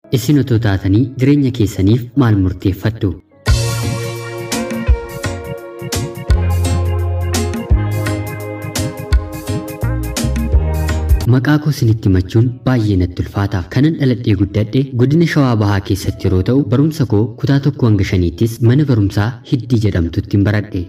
Isin otoo taatanii jireenya keessaniif maal murteeffattu? Maqaa koo isinitti himachuun baay'ee natti ulfaata. Kanan dhaladhee guddadhe godina Shawaa Bahaa keessatti yeroo ta'u, barumsa koo kutaa tokko hanga shaniittis mana barumsaa Hiddii jedhamtutti baradhe.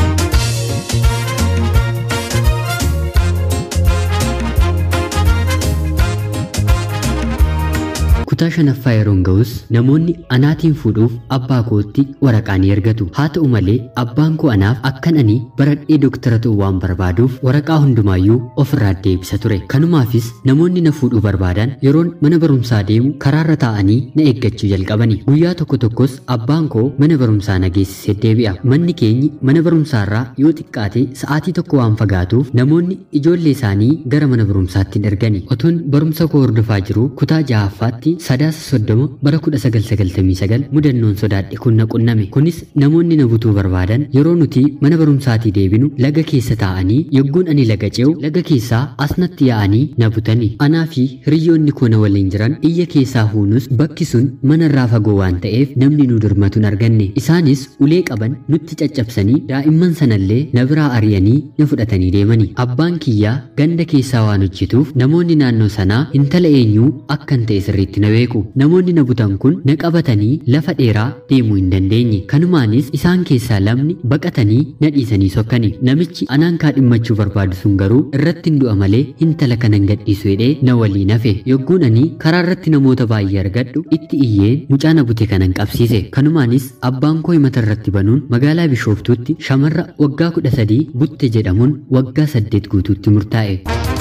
kutaa shanaffaa yeroon ga'us namoonni anaatiin fuudhuuf abbaa kootti waraqaa ni ergatu haa ta'u malee abbaan koo anaaf akkan ani baradhee doktara ta'uu waan barbaaduuf waraqaa hundumaayyuu ofirraa deebisa ture kanumaafis namoonni na fuudhuu barbaadan yeroon mana barumsaa deemu karaarra taa'anii na eeggachuu jalqabani guyyaa tokko tokkos abbaan koo mana barumsaa na geessisee deebi'a manni keenyi mana barumsaarraa yoo xiqqaate sa'aatii tokko waan fagaatuuf namoonni ijoollee isaanii gara mana barumsaatti hin ergani otuun barumsa koo hordofaa jiru kutaa jahaffaatti sadaasa soddoma bara kudha sagal sagaltamii sagal mudannoon sodaadhe kun na qunname kunis namoonni na butuu barbaadan yeroo nuti mana barumsaatii deebinu laga keessa taa'anii yogguun ani laga ce'u laga keessaa asnatti yaa'anii na butani anaa fi hiriyoonni koo na waliin jiran iyya keessaa huunus bakki sun manarraa fagoo waan ta'eef namni nu dirmatu hin arganne isaanis ulee qaban nutti caccabsanii daa'imman sanallee na biraa ari'anii na fudhatanii deemani abbaan kiyyaa ganda keessaa waan hojjetuuf namoonni naannoo sanaa intala eenyuu akkan ta'e sirriitti na beeku namoonni na butan kun na qabatanii lafa dheeraa deemuu hin dandeenye kanumaanis isaan keessaa lamni baqatanii na dhiisanii sokkani namichi anaan kaadhimmachuu barbaadu sun garuu irratti hin du'a malee intala kanan gadhiisu jedhee na waliin hafe yogguun ani karaa irratti namoota baay'ee argadhu itti iyyeen mucaa na bute kanan qabsiise kanumaanis abbaan koo himata irratti banuun magaalaa bishooftuutti shamarra waggaa kudha sadii butte jedhamuun waggaa saddeet guutuutti murtaa'e.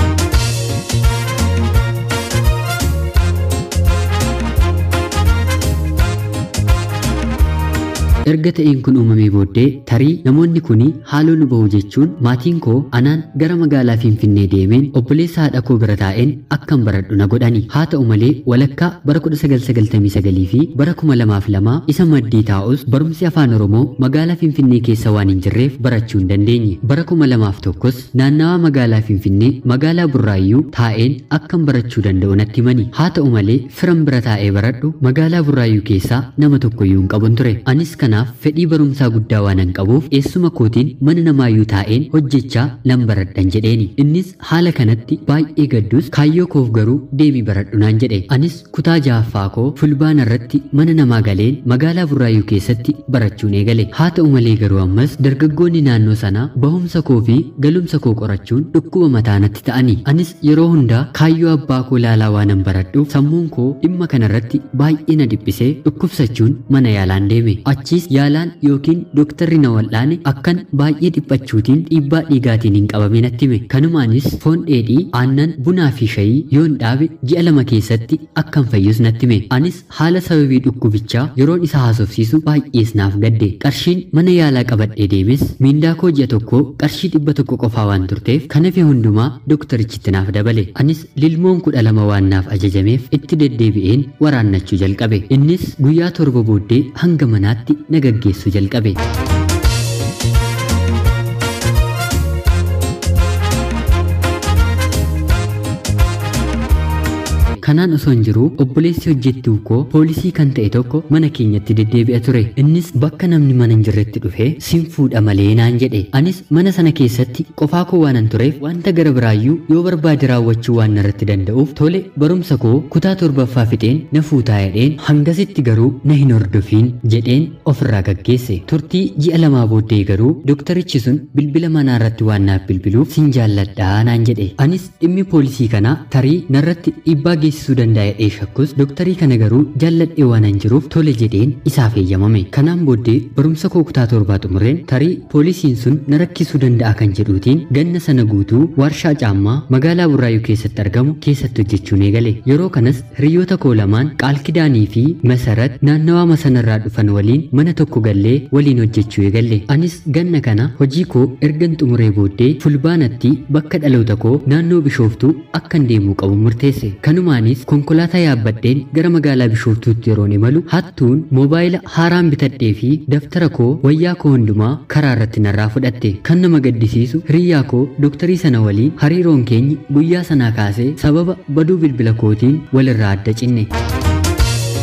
erga ta'een kun uumamee booddee tarii namoonni kun haaloo nu bahu jechuun maatiin koo anaan gara magaalaa finfinnee deemeen obboleessa haadha koo bira taa'een akkan baradhu na godhani haa ta'u malee walakkaa bara 1999 fi bara 2002 isa maddii taa'us barumsi afaan oromoo magaalaa finfinnee keessa waan hin jirreef barachuu hin dandeenye bara 2001s naannawaa magaalaa finfinnee magaalaa burraayyuu taa'een akkan barachuu danda'u natti himani haa ta'u malee firan bira taa'ee baradhu magaalaa burraayyuu keessaa nama tokkoyyuu hin qabun ture anis kana kanaaf fedhii barumsaa guddaa waan hin qabuuf eessuma kootiin mana namaayyuu taa'een hojjechaa nan baradhan jedheeni innis haala kanatti baay'ee gaddus kaayyoo koof garuu deemi baradhu naan jedhe anis kutaa jahaffaa koo fulbaana irratti mana namaa galeen magaalaa burraayyuu keessatti barachuun eegale haa ta'u malee garuu ammas dargaggoonni naannoo sanaa bahumsa koo fi galumsa koo qorachuun dhukkuba mataa natti ta'ani anis yeroo hundaa kaayyoo abbaa koo laalaa waan hin baradhuuf sammuun koo dhimma kanarratti baay'ee na dhiphisee dhukkubsachuun mana yaalaan deeme achiis yaalaan yookiin dooktarri na wal'aane akkan baay'ee dhiphachuutiin dhiibbaa dhiigaatiin hin qabame natti hime kanumaanis foon dheedhii aannan bunaa fi shayii yoon dhaabe ji'a lama keessatti akkan fayyus natti hime anis haala sababii dhukkubichaa yeroon isa haasofsiisu baay'ees naaf gadde qarshiin mana yaalaa qabadhee deemes miindaa koo ji'a tokko qarshii dhibba tokko qofaa waan turteef kan hafe hundumaa doktarichitti naaf dabale anis lilmoon kudha lama waan naaf ajajameef itti deddeebi'een waraannachuu jalqabe innis guyyaa torba booddee hanga manaatti na gaggeessu jalqabe. kanaan osoo hin jiru obboleessi hojjettuu koo poolisii kan ta'e tokko mana keenyatti deddeebi'a ture innis bakka namni mana hin jirretti dhufee sin fuudha malee naan jedhe anis mana sana keessatti qofaa koo waanan tureef wanta gara biraayyuu yoo barbaade raawwachuu waan narratti danda'uuf tole barumsa koo kutaa torbaffaa fixeen na fuutaa jedheen hangasitti garuu na hin hordofiin jedheen ofirraa gaggeesse turtii ji'a lamaa booddee garuu doktarichi sun bilbila manaa irratti waan naaf bilbiluuf sin jaalladhaa naan jedhe anis dhimmi poolisii kanaa tarii narratti dhiibbaa geessisuu danda'a jedhee shakkus dooktarii kana garuu jaalladhee waan hin jiruuf tole jedheen isaaf eeyyamame kanaan booddee barumsa koo kutaa torbaa xumureen tarii poolisiin sun na rakkisuu danda'a kan jedhuutiin ganna sana guutuu warshaa caammaa magaalaa burraayyuu keessatti argamu keessatti hojjechuun eegale yeroo kanas hiriyoota koo lamaan qaalkidaanii fi masarat naannawaa masanarraa dhufan waliin mana tokko gallee waliin hojjechuu eegalle anis ganna kana hojii koo ergan xumuree booddee fulbaanatti bakka dhaloota koo naannoo bishooftuu akkan deemuu qabu murteesse kanumaan Isaanis konkolaataa yaabbadheen gara magaalaa Bishooftuutti yeroon imalu hattuun moobaayila haaraan bitadhee fi daftara koo wayyaa koo hundumaa karaa irratti narraa fudhatte kan nama gaddisiisu hiriyyaa koo dooktarii sana waliin hariiroon keenyi guyyaa sanaa kaasee sababa baduu bilbila kootiin walirraa adda cinne.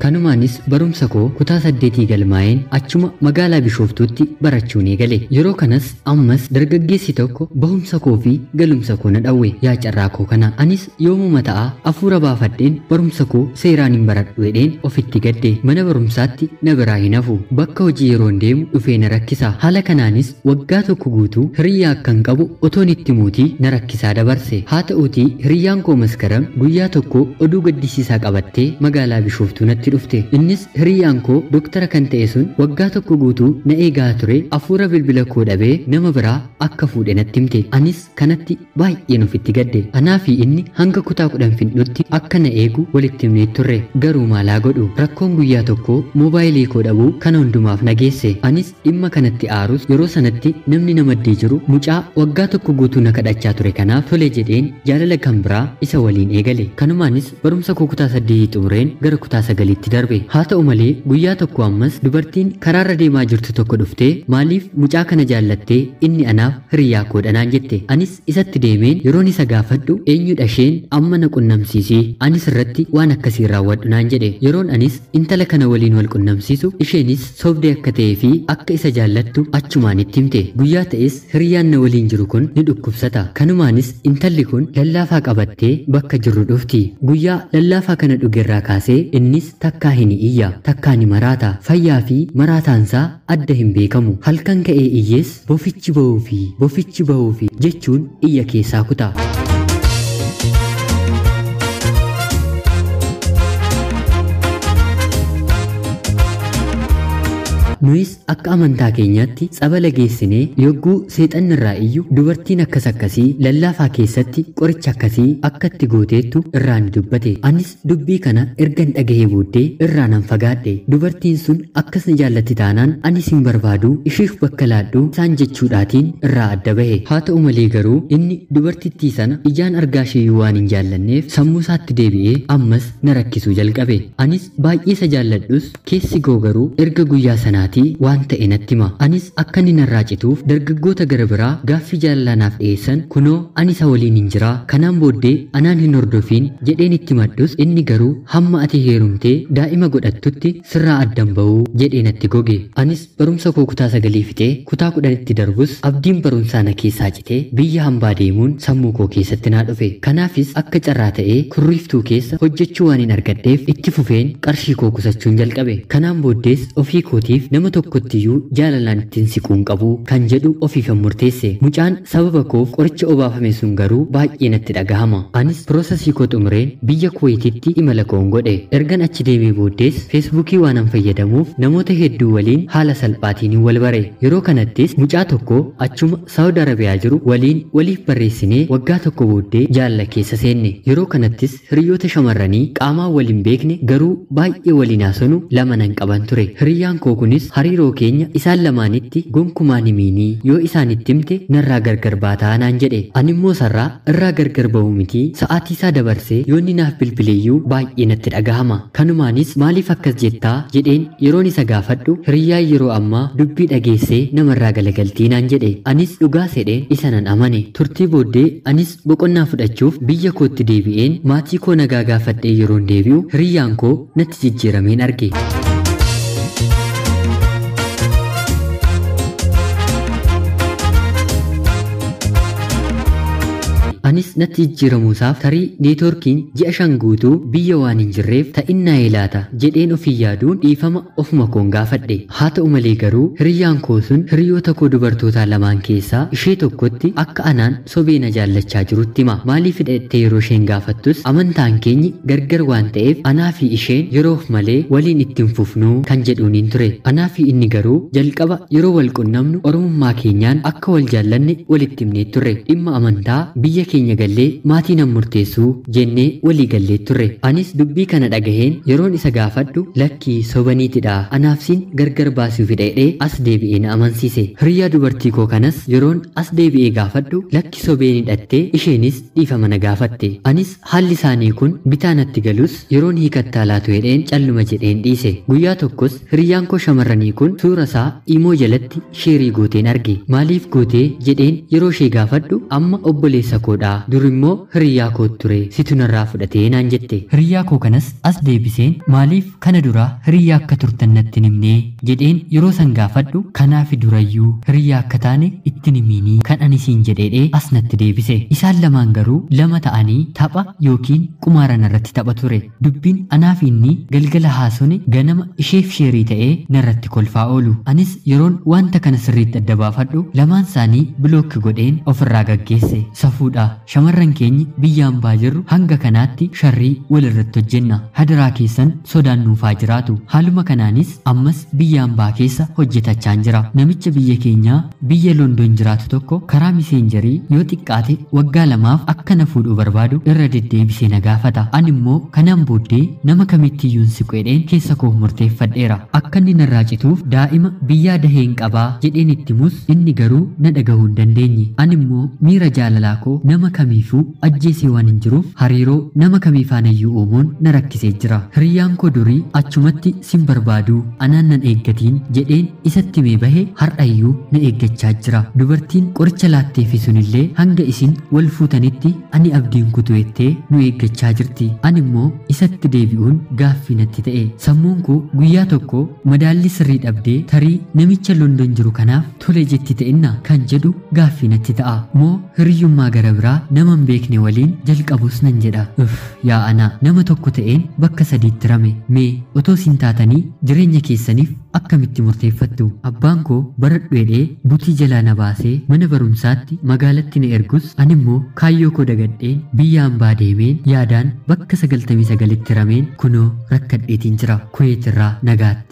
kanumaanis barumsa koo kutaa saddeetii galmaa'een achuma magaalaa bishooftuutti barachuun eegale yeroo kanas ammas dargaggeessi tokko bahumsa koo fi galumsa koo na dhawwe yaa carraa koo kana anis yoomuma ta'a hafuura baafadheen barumsa koo seeraan hin baradhu jedheen ofitti gadde mana barumsaatti na biraa hin hafu bakka hojii yeroon deemu dhufee na rakkisa haala kanaanis waggaa tokko guutuu hiriyyaa akkan qabu otoon itti muutii na rakkisaa dabarse haa ta'uutii hiriyyaan koo maskaram guyyaa tokko oduu gaddisiisaa qabattee magaalaa bishooftuu natti dhufte innis hiriyyaan koo doktara kan ta'e sun waggaa tokko guutuu na eegaa ture hafuura bilbila koo dhabee nama biraa akka fuudhe natti himte anis kanatti baay'een ofitti gadde anaa fi inni hanga kutaa kudhan fixnutti akka na eegu walitti himnee turre garuu maalaa godhu rakkoon guyyaa tokko moobaayilii koo dhabuu kana hundumaaf nageesse anis dhimma kanatti aarus yeroo sanatti namni na maddee jiru mucaa waggaa tokko guutuu na kadhachaa ture kanaaf tole jedheen jaalala kan biraa isa waliin eegale kanumaanis barumsa koo kutaa saddeetii xumureen gara kutaa sagaliitti darbe haa ta'u malee guyyaa tokko ammas dubartiin karaarra deemaa jirtu tokko dhuftee maaliif mucaa kana jaallattee inni anaaf hiriyaa koodha naan jette anis isatti deemeen yeroon isa gaafadhu eenyudha isheen amma na qunnamsiisii anis irratti waan akkasii raawwadhu naan jedhe yeroon anis intala kana waliin wal qunnamsiisu isheenis sobdee akka ta'ee fi akka isa jaallattu achumaan itti himte guyyaa ta'es hiriyaan na waliin jiru kun ni dhukkubsata kanumaanis intalli kun lallaafaa qabattee bakka jirru dhufti guyyaa lallaafaa kana dhugerraa kaasee innis takkaa hin iyya takkaa ni maraata fayyaa fi maraataansaa adda hin beekamu halkan ka'ee iyyees bofichi ba'uu fi bofichi ba'uu fi jechuun iyya keessaa kutaa. nuyis akka amantaa keenyaatti tsabala geessinee yogguu seexanni irraa iyyuu dubartiin akkas akkasii lallaafaa keessatti qoricha akkasii akka itti gooteettu irraa ni dubbate anis dubbii kana ergan dhagahee booddee irraa nan fagaadhe dubartiin sun akkas na jaallatti taanaan anis hin barbaadu ishiif bakka laadhu isaan jechuudhaatiin irraa adda bahe haa ta'u malee garuu inni dubartittii sana ijaan argaa isheeyyuu waan hin jaallanneef sammuu isaatti deebi'ee ammas na rakkisuu jalqabe anis baay'ee isa jaalladhus keessi koo garuu erga guyyaa sanaa isaatii waan ta'e natti hima anis akka inni narraa cituuf dargaggoota gara biraa gaaffii jaalalaanaaf dhiyeessan kunoo ani isa waliin hin jiraa kanaan booddee anaan hin hordofiin jedheen itti maddus inni garuu hamma ati heerumtee daa'ima godhattutti sirraa addan ba'uu jedhee natti goge anis barumsa koo kutaa sagalii fixee kutaa kudhanitti darbus abdiin barumsaa na keessaa citee biyya hambaa deemuun sammuu koo keessatti naa dhufe kanaafis akka carraa ta'ee kurriiftuu keessa hojjechuu waan hin argadheef itti fufeen qarshii koo kusachuun jalqabe kanaan booddees ofii kootiif nama tokkottiyyuu jaalalaan ittiin siquun qabu kan jedhu ofiifan murteesse mucaan sababa koof qoricha obaafame sun garuu baay'ee natti dhagahama anis piroosesii koo xumureen biyya kuweetitti imala koon godhe ergan achi deemee booddees feesbuukii waanan fayyadamuuf namoota hedduu waliin haala salphaatiin wal bare yeroo kanattis mucaa tokko achuma saawud arabiyaa jiru waliin waliif barreessinee waggaa tokko booddee jaalala keessa seenne yeroo kanattis hiriyoota shamarranii qaamaan waliin beekne garuu baay'ee waliin haasonu lama nan qaban ture hiriyyaan koo kunis hariiroo keenya isaan lamaanitti gonkumaan himiinii yoo isaan itti himte narraa gargar baataa naan jedhe ani immoo sarraa irraa gargar ba'u miti sa'aatii isaa dabarsee yoonni naaf bilbileeyyuu baay'ee natti dhagahama kanumaanis maaliif akkas jettaa jedheen yeroon isa gaafadhu hiriyyaa yeroo ammaa dubbii dhageessee namarraa galagaltii naan jedhe anis dhugaa sedheen isa nan amane turtii booddee anis boqonnaa fudhachuuf biyya kootti deebi'een maatii koo nagaa gaafadhee yeroon deebi'u hiriyyaan koo natti jijjiirameen arge. anis natti jijjiiramuusaaf tarii neetworkiin ji'a shan guutuu biyya waan hin jirreef ta'innaa ilaata jedheen ofii yaaduun dhiifama ofuma koon gaafadhe haa ta'u malee garuu hiriyyaan koo sun hiriyoota koo dubartootaa lamaan keessaa ishee tokkotti akka anaan sobee na jaallachaa jirutti hima maaliif hidhattee yeroo isheen gaafattus amantaan keenyi gargar waan ta'eef anaa fi isheen yeroof malee waliin ittiin fufnuu kan jedhuuniin ture anaa fi inni garuu jalqaba yeroo wal qunnamnu oromummaa keenyaan akka wal jaallanne walitti himnee turre dhimma amantaa biyya keenya gallee maatii nan murteessuu jennee walii gallee turre anis dubbii kana dhagaheen yeroon isa gaafadhu lakkii sobaniitidha anaafsiin gargar baasuuf hidhee as deebi'ee na amansiise hiriyyaa dubartii koo kanas yeroon as deebi'ee gaafadhu lakki sobeen hidhattee isheenis dhiifama na gaafatte anis haalli isaanii kun bitaa natti galus yeroon hiikattaa laatu hedheen calluma jedheen dhiise guyyaa tokkos hiriyyaan koo shamarranii kun suura isaa imoo jalatti sheerii gooteen arge maaliif gootee jedheen yeroo ishee gaafadhu amma obboleessa koodha jaalalaa dur immoo hiriyaa koo ture situ narraa fudhatee naan jette hiriyaa koo kanas as deebiseen maaliif kana dura hiriyaa akka turtan natti himnee jedheen yeroo san gaafadhu kanaafi durayyuu hiriyaa akka taane itti himiinii kan ani siin jedheedhee as natti deebise isaan lamaan garuu lama ta'anii tapha yookiin qumaaran irratti tapha ture dubbiin anaaf inni galgala haasone ganama isheef sheerii ta'ee narratti kolfaa oolu anis yeroon wanta kana sirriitti adda baafadhu lamaan isaanii bilookki godheen ofirraa gaggeesse safuudha shamarran keenya biyya hambaa jirru hanga kanaatti sharrii walirratti hojjenna hadaraa keessan sodaan nuufaa jiraatu haaluma kanaanis ammas biyya hambaa keessa hojjetachaan jira namicha biyya keenyaa biyya london jiraatu tokko karaa miseenjarii yoo xiqqaate waggaa lamaaf akka na fuudhuu barbaadu irra deddeebisee na gaafata ani immoo kanaan booddee nama kamittiyyuun siqeedheen keessa koo murteeffadheera akka inni narraa cituuf daa'ima biyyaa daheen qabaa jedheen itti mus inni garuu na dhagahuu hin dandeenye ani immoo miira jaalalaa koo nama kamiifuu ajjeesee waan hin jiruuf hariiroo nama kamiifaanayyuu uumuun na rakkisee jira hiriyyaan koo durii achumatti sin barbaaduu anaan nan eeggatiin jedheen isatti mee bahe har'ayyuu na eeggachaa jira dubartiin qoricha laatteefi sunillee hanga isin wal fuutanitti ani abdiin kutuettee nu eeggachaa jirti ani immoo isatti deebi'uun gaaffii natti ta'e sammuun koo guyyaa tokko madaalli sirrii dhabdee tarii namicha london jiru kanaaf tole jetti ta'inna kan jedhu gaaffii natti ta'a moo hiriyyummaa gara biraa nama hin beekne waliin jalqabus nan jedha uf yaa ana nama tokko ta'een bakka sadiitti rame mee otoo sin taatanii jireenya keessaniif akkamitti murteeffattu abbaan koo baradhuedhee butii jalaa na baasee mana barumsaatti magaalatti na ergus ani immoo kaayyoo koo dagadheen biyya hambaa deemeen yaadaan bakka sagaltamii sagalitti rameen kunoo rakkadheetiin jira kuweetirraa nagaatti.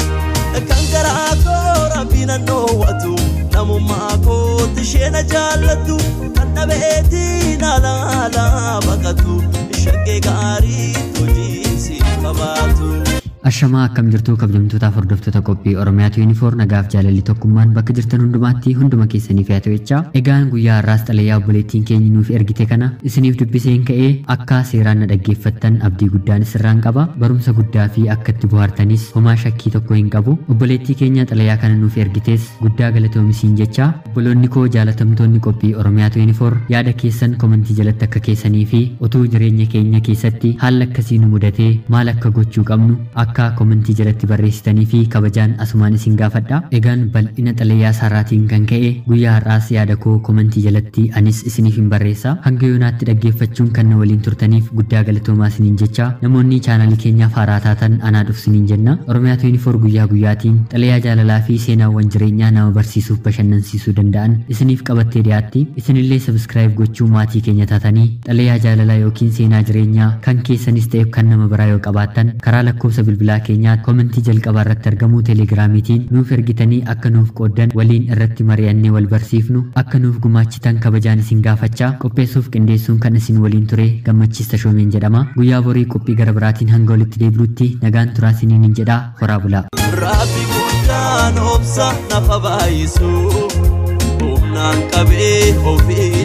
kan garaa koo rabbiin dhoowwatu namummaa kootti ishee na jaallattu kan dhabeetiin alaalaa baqatu shaggee gaarii hojiinsi qabaatu. Ashamaa akkam jirtuu kabajamtootaaf hordoftoota qophii Oromiyaatu yuunifoor nagaaf jaalalli tokkummaan bakka jirtan hundumaatti hunduma keessaniif yaa ta'echaa egaan guyyaa har'aas xalayaa obboleettiin keenya nuuf ergite kana isiniif dubbiseen ka'ee akka seeraan na dhaggeeffattan abdii guddaan sirraan qaba barumsa guddaa fi akka itti bohaartanis homaa shakkii tokko hin qabu obboleettii keenya xalayaa kana nuuf ergitees guddaa galatoomisiin jecha obboloonni koo jaalatamtoonni qophii Oromiyaatu yuunifoor yaada keessan komentii jalatti akka keessanii fi utuu jireenya keenya keessatti haala akkasii nu mudatee maal akka gochuu qabnu akka komentii jalatti barreessitanii fi kabajaan asumaan isin gaafadha. Egaan bal'ina xalayaa saraatiin kan ka'e guyyaa har'aas yaada koo komentii jalatti anis isiniif hin barreessa. Hanga yoonaatti dhaggeeffachuun kan na waliin turtaniif guddaa galatoomaa isiniin jecha namoonni chaanalii keenyaaf haaraa taatan anaa dhufsiniin jenna. Oromiyaatu yuunifoor guyyaa guyyaatiin xalayaa jaalalaa fi seenaawwan jireenyaa nama barsiisuuf bashannansiisuu danda'an isiniif qabattee dhiyaatti. Isinillee sabiskiraayib gochuu maatii keenya taatanii xalayaa jaalalaa yookiin seenaa jireenyaa kan keessanis ta'e kan nama biraa yoo qabaattan karaa lakkoofsa bilbilaa bilbilaa keenyaa komentii jalqabaa irratti argamu teelegiraamiitiin nuuf ergitanii akka nuuf qooddan waliin irratti mari'annee wal barsiifnu akka nuuf gumaachitan kabajaan isin gaafachaa qopheessuuf qindeessuun kan isin waliin ture gammachiis tashoomeen jedhama guyyaa borii qophii gara biraatiin hanga walitti deebinutti nagaan turaa isiniin hin jedhaa horaa bulaa. Rabbi guddaan obsa nafa baay'isu humnaan qabee ofii